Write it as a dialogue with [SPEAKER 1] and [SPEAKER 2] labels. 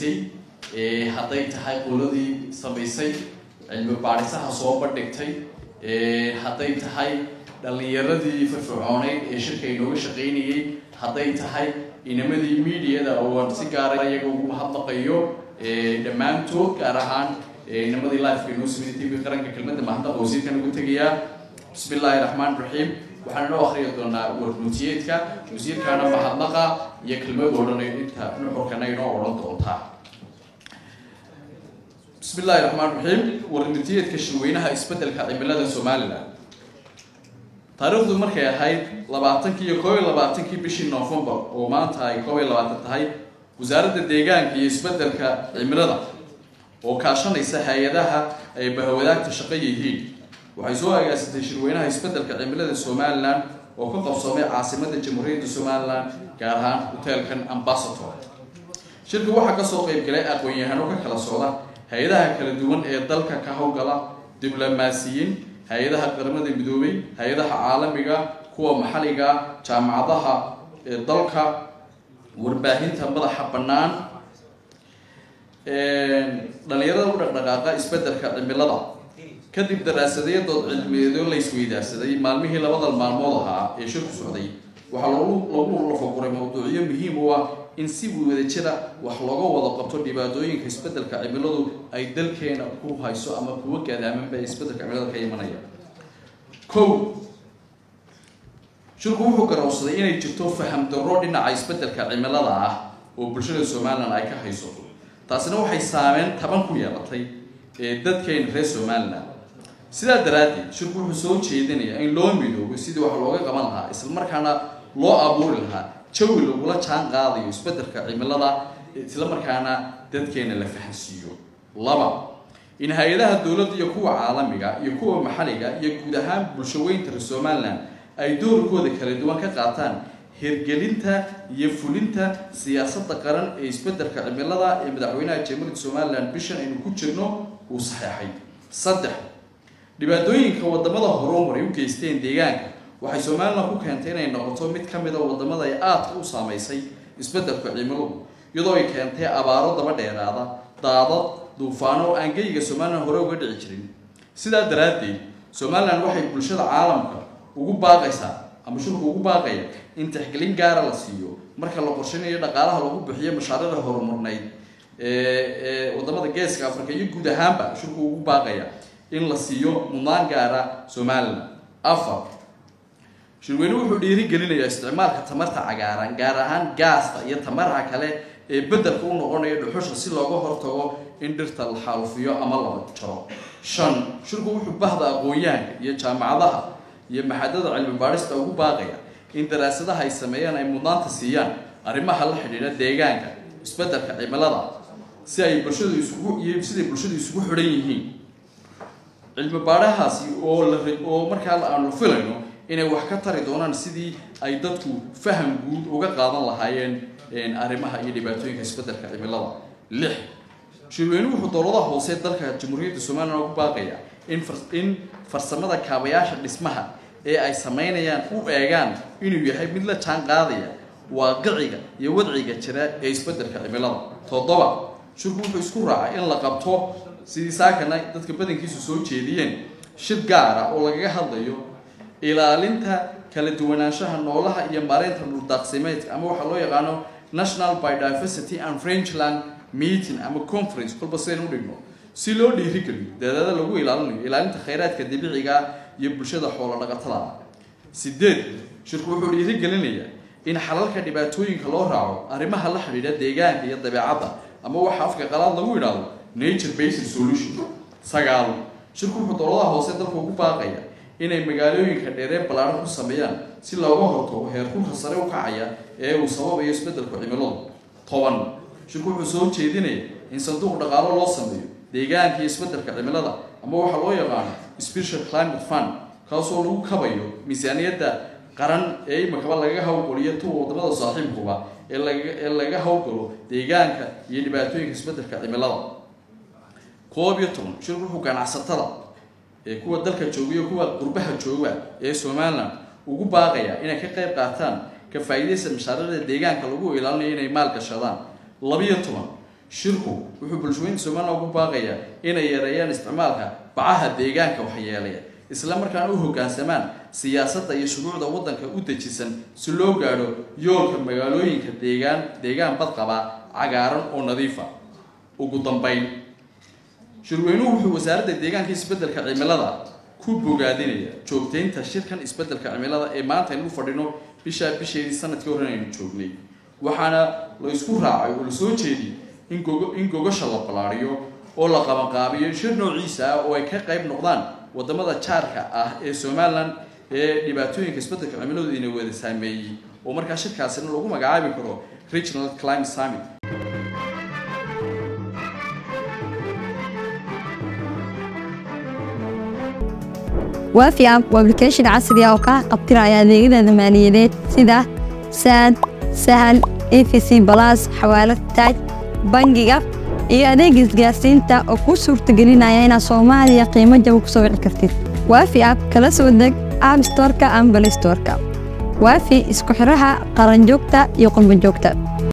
[SPEAKER 1] shaqaynaysay hadday tahay qoladii samaysay cilmi baadhisaha soo bandhigtay hadday tahay dhallinyaradii firfircooneyd ee shirka inooga shaqaynayay hadday tahay inamadii mediada oo aan si gaara iyaga ugu mahadnaqayo dhammaantood gaar ahaan inamadii lifeka inoo sameeyay tv qaranka kelmadda mahadnaqa wasiirkan ugu tegayaa bismi illaahi raxmaan raxiim waxaan inoo akhriya doonaa warmutiyeedka wasiirkaana mahadnaqa iyo kelmad odhanayo inta nuxurkana inoo odhan doontaa bismi illaahi raxmaan raxiim warmutiyeedka shirweynaha isbeddelka cimilada somalilan taariikhdu markay ahayd labaatankii iyo koob iyo labaatankii bishii novembar oo maanta ay koob iyo labaatan tahay wasaaradda deegaanka iyo isbeddelka cimilada oo kaashanaysa hay-adaha ay bahawadaagta shaqo yihiin waxay soo agaasatay shirweynaha isbeddelka cimilada somalilan oo ka qabsoomay caasimadda jamhuuriyadda somalilan gaar ahaan hoteelkan ambasator shirka waxaa kasoo qeyb galay aqoon-yahano ka kala socda hay-adaha kala duwan ee dalka ka howlgala diblomaasiyiin hay-adaha qaramada midoobay hay-adaha caalamiga kuwa maxalliga jaamacadaha ee dalka warbaahinta madaxa bannaan dhalinyarada u dhaqdhaqaaqa isbeddelka cimilada kadib daraasadeyadood cilmiyeedoo la isweydaarsaday maalmihii labada maalmood ahaa ee shirku socday waxaa lagu lafaguray mawduucyo muhiim u ah in si wadajira wax looga wada qabto dhibaatooyinka isbeddelka cimiladu ay dalkeena ku hayso ama kuwa gaadaamanba ee isbeddelka cimilada ka imanaya kow shirku wuxuu garowsaday inay jirto faham darro dhinaca isbeddelka cimilada ah oo bulshada somalilan ay ka haysato taasina waxay saameyn taban ku yeelatay ee dadkeena reer somalilan sidaa daraaddeed shirku wuxuu soo jeedinayaa in loo midoobo sidii wax looga qaban lahaa islamarkaana loo abuuri lahaa jawi lagula jaan qaadayo isbeddelka cimilada islamarkaana dadkeena la fahansiiyo laba in hay-adaha dowladda iyo kuwa caalamiga iyo kuwa maxalliga iyo guud ahaan bulshaweynta reer somalilan ay doorkooda kala duwan ka qaataan hirgelinta iyo fulinta siyaasadda qaran ee isbeddelka cimilada ee madaxweynaha jamhuuriyadda somalilan bishan aynu ku jirno uu saxeexay saddex dhibaatooyinka wadamada horumar ay u geysteen deegaanka waxay somalilan ku keentay inay noqoto mid ka mid a wadamada ay aadka u saameysay isbeddelka cimiladu iyadoo ay keentay abaaro daba dheeraada daadad duufaano oo aan geyga somalilan hore uga dhici jirin sidaa daraaddeed somalilan waxay bulshada caalamka ugu baaqaysaa ama shirku ugu baaqaya in tixgelin gaara la siiyo marka la qorshaynayo dhaqaalaha lagu bixiyo mashaariicda horumarneyd ee wadamada geeska africa iyo guud ahaanba shirku ugu baaqaya in la siiyo mudnaan gaara somalilan afar shirweyne wuxuu dhiirigelinayaa isticmaalka tamarta cagaaran gaar ahaan gaasta iyo tamarha kale ee beddelka u noqonaya dhuxusha si looga hortago in dhirta la xaalufiyo ama la jaro shan shirku wuxuu bahda aqoon-yahanka iyo jaamacadaha iyo maxadada cilmi baadhista ugu baaqaya in daraasadaha ay sameeyaan ay mudnaanta siiyaan arrimaha la xidhiidha deegaanka isbeddelka cimilada si ay bulshadu isugu iyo siday bulshadu isugu xidhan yihiin cilmi baadhahaasi oo la oo markaa aanu filayno inay wax ka tari doonaan sidii ay dadku faham guud uga qaadan lahaayeen arrimaha iyo dhibaatooyinka isbeddelka cimilada lix shirweynuhu wuxuu dowladaha hoose dalka jamhuuriyadda somalilan ugu baaqaya in in farsamada kaabayaasha dhismaha ee ay sameynayaan u eegaan inuu yahay mid la jaan qaadaya waaqiciga iyo wadciga jira ee isbeddelka cimilada toddoba shirku wuxuu isku raacay in la qabto sidii saakana dadka badankiisu soo jeediyeen shir gaara oo lagaga hadlayo ilaalinta kala duwanaanshaha noolaha iyo maareynta dhuldaaqsimeedka ama waxaa loo yaqaano national biodiversity and frenchland meeting ama conference kolba sidaynu udhigno si loo dhiirigeliyo dadaada lagu ilaalinayo ilaalinta khayraadka dabiiciga iyo bulshada xoolo dhaqatada sideed shirku wuxuu dhiirigelinayaa in xalalka dhibaatooyinka loo raaco arrimaha la xidhiidha deegaanka iyo dabeecadda ama waxa afka qalaad lagu idhaahdo nature based solution sagaal shirku wuxuu dowladaha hoose dalka ugu baaqaya inay magaalooyinka dheeree ballaaran ku sameeyaan si looga hortago heerkulka sare u kacaya ee uu sababayo isbeddelka cimiladu toban shirku wuxuu soo jeedinaya in sanduuq dhaqaalo loo sameeyo deegaanka iyo isbeddelka cimilada ama waxaa loo yaqaano special climate fund kaasoo lagu kabayo miisaaniyadda qaran ee imakaba lagaga howlgaliyo tuwa wadamada saaxiibkuba ee laga ee laga howlgalo deegaanka iyo dhibaatooyinka isbeddelka cimilada koob iyo toban shirku wuxuu ganacsatada ee kuwa dalka jooga iyo kuwa qurbaha jooga ee somalilan ugu baaqaya inay ka qayb qaataan ka faa'iidaysa mashaariicda deegaanka lagu ilaalinayo inay maal gashadaan labiyo toban shirku wuxuu bulshooyinka somalilan ugu baaqayaa inay yareeyaan isticmaalka bacaha deegaanka waxyeelaya isla markaana u hoggaansamaan siyaasadda iyo shuruucda waddanka u dejisan si loo gaadho yoolka magaalooyinka deegaan deegaan badqaba cagaaran oo nadiifa ugu dambayn shirweynuhu wuxuu wasaaradda deegaanka isbeddelka cimilada ku bogaadinaya joogtaynta shirkan isbeddelka cimilada ee maanta aynu u fadhino bishaa bisheedii sanadkii horen aynu joognay waxaana la isku raacay oo la soo jeediyey in gogo in gogasha la ballaariyo oo la qabanqaabiyo shir noociisa ah oo ay ka qayb noqdaan wadamada jaarka ah ee somalilan ee dhibaatooyinka isbeddelka cimiladooda ina wada saameeyey oo markaa shirkaasina lagu magacaabi karo regional climate summit
[SPEAKER 2] waafi app waa application casri ah oo kaa qabtiraya adeegyada maaliyadeed sida saad sahal efc balas xawaalad taaj bangiga iyo adeega isgaarsiinta oo kuu suurtagelinaya inaad soomaaliya qiimo jaba ku soo wici kartid waafi app kala soo deg app storeka ama balay storeka waafi isku xiraha qaranjoogta iyo qurbanjoogta